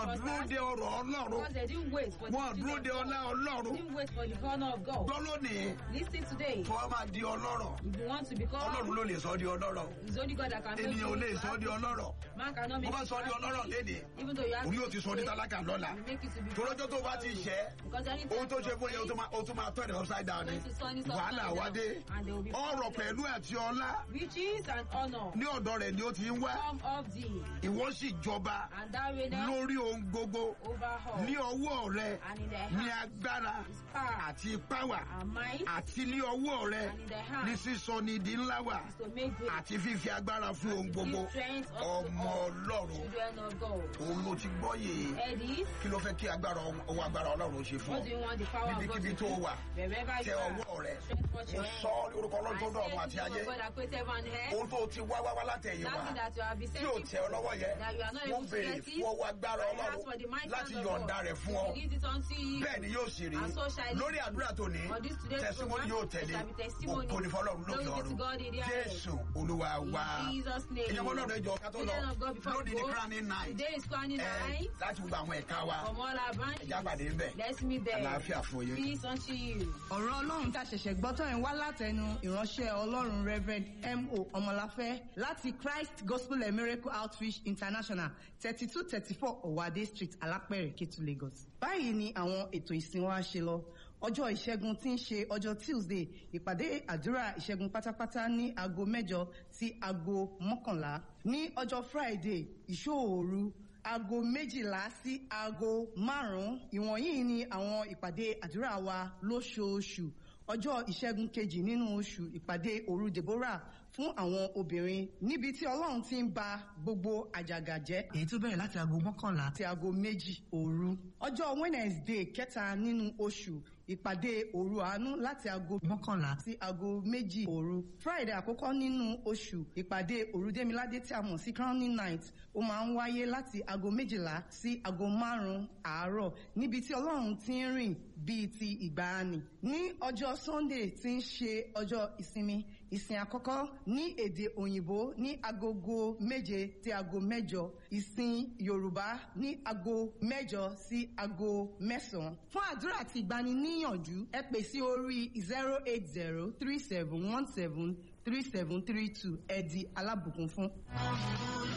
wọn dúró prospered de ọrọ̀ ọlọ́run because they didn't wait for wọn the dúró children de of ọlá God. ọlọ́run Didn't wait for the honor of God. gbọ́ lónìí Listen today. tó o máa di ọlọ́rọ̀ If you want to become, ọlọ́run ló lè sọ ọ́ di ọlọ́rọ̀ it's only God that can make ènìyàn ò lè you. sọ ọ́ di ọlọ́rọ̀ Man cannot bó make bá you sọ ọ́ di ọlọ́rọ̀ léde Even though you have òun yóò ti sọ ọ́ di to tálákà lọ́la you make it to be torójọ́ tó bá ti ṣẹ́ Because anytime ohun tó ṣe fún yẹn o you tún máa- o tún máa tọ́ ẹ̀ upside down ni Going to turn it upside wàhálà down, wá dé and they will be ọrọ̀ frustrated. pẹ̀lú àti ọlá riches and honor ní ọ̀dọ̀ rẹ̀ ni ó ti ń wá come of thee, ìwọ sì jọba and thou reignest lórí ohun gbogbo over all, ní ọwọ́ rẹ and in the ní hand agbára is power, àti ipá wà and might àti ní ọwọ́ rẹ and in the ní hand sísọ ní di ńlá wà is to make great àti fífi agbára fún ohun gbogbo give strength unto ọmọ all ọlọ́run children of God. òun ló ti gbọ́ yìí Eddie, kí ló fẹ́ kí agbára ọwọ́ agbára ọlọ́run ṣe fún what ọ do you want the power of God níbikíbi to tó do? wà Wherever tẹ you are, ọwọ́ rẹ strength forth ó your sọ hand. ọ́ lórúkọ I ọlọ́run tó dọ̀ ọ̀run say àti in the ayé name of God that created heaven and earth, ohun tó ti wá wá wá látẹ̀yìn wá nothing that you have been tí ò saying tẹ ọ lọ́wọ́ yẹ that you are not wọ́n able to béèrè get fún ọwọ́ agbára I ask for the ọlọ́run mighty láti hand of yọ̀ǹda God rẹ̀ fún ọ to give it unto you. bẹ́ẹ̀ ni yóò sì rí And so shall it lórí àdúrà tó ní On this today's tẹ̀símọ́nì program, yóò tẹ̀lé there shall be testimony. òkò ní fọlọ́run lókè Glory be to ọ̀run God in the highest. jésù olúwa wá In Jesus' name. ìyẹn náà lẹ́jọ́ ká tó lọ Children of God, before lónìí we ní go, crowning night Today is crowning ẹ night. láti gbogbo àwọn ẹ̀ka wa From all our branches. ẹ̀já pàdé ń bẹ̀ Let's meet there. àlàáfíà fún yín. Peace unto you. ọ̀rọ̀ ọlọ́run tá a ṣẹ̀ṣẹ̀ gbọ́ tán ẹ̀ wá látẹnu ìránṣẹ́ ọlọ́run reverend mo ọmọláfẹ́ láti christ gospel and miracle outreach international thirty two thirty four ọ̀wádé street alápẹ̀rẹ̀ kétu lagos. báyìí ni àwọn ètò ìsìn wa ṣe lọ ọjọ́ ìṣẹ́gun tí ń ṣe ọjọ́ tuesday ìpàdé àdúrà ìṣẹ́gun pátápátá ní aago mẹ́jọ sí aago mọ́kànlá ní ọjọ́ friday ìṣòòru aago méjìlá sí aago márùn-ún ìwọ̀nyí ni àwọn ìpàdé àdúrà wa lóṣooṣù ọjọ́ ìṣẹ́gun kejì nínú oṣù ìpàdé òru deborah fún àwọn obìnrin níbi tí ọlọ́run ti ń ba gbogbo àjàgà jẹ́ èyí tó bẹ̀rẹ̀ láti aago mọ́kànlá àti aago méjì òru ọjọ́ wednesday kẹta nínú oṣù ìpàdé òru àánú láti aago mọ́kànlá sí aago méjì òru friday àkọ́kọ́ nínú oṣù ìpàdé òru démiládé tí a mọ̀ sí crowning night ó máa ń wáyé láti aago méjìlá sí aago márùn-ún àárọ̀ níbi tí ọlọ́run ti ń rìn bíi ti ìgbàanì ní ọjọ́ sunday tí ń ṣe ọjọ́ ìsinmi ìsìn àkọ́kọ́ ní èdè òyìnbó ní agogo méje sí aago mẹ́jọ ìsìn yorùbá ní aago mẹ́jọ sí aago mẹ́sàn-án fún àdúrà àti ìgbaniníyànjú ẹ pè sí orí zero eight zero three seven one seven three seven three two ẹ di alábùkún fún.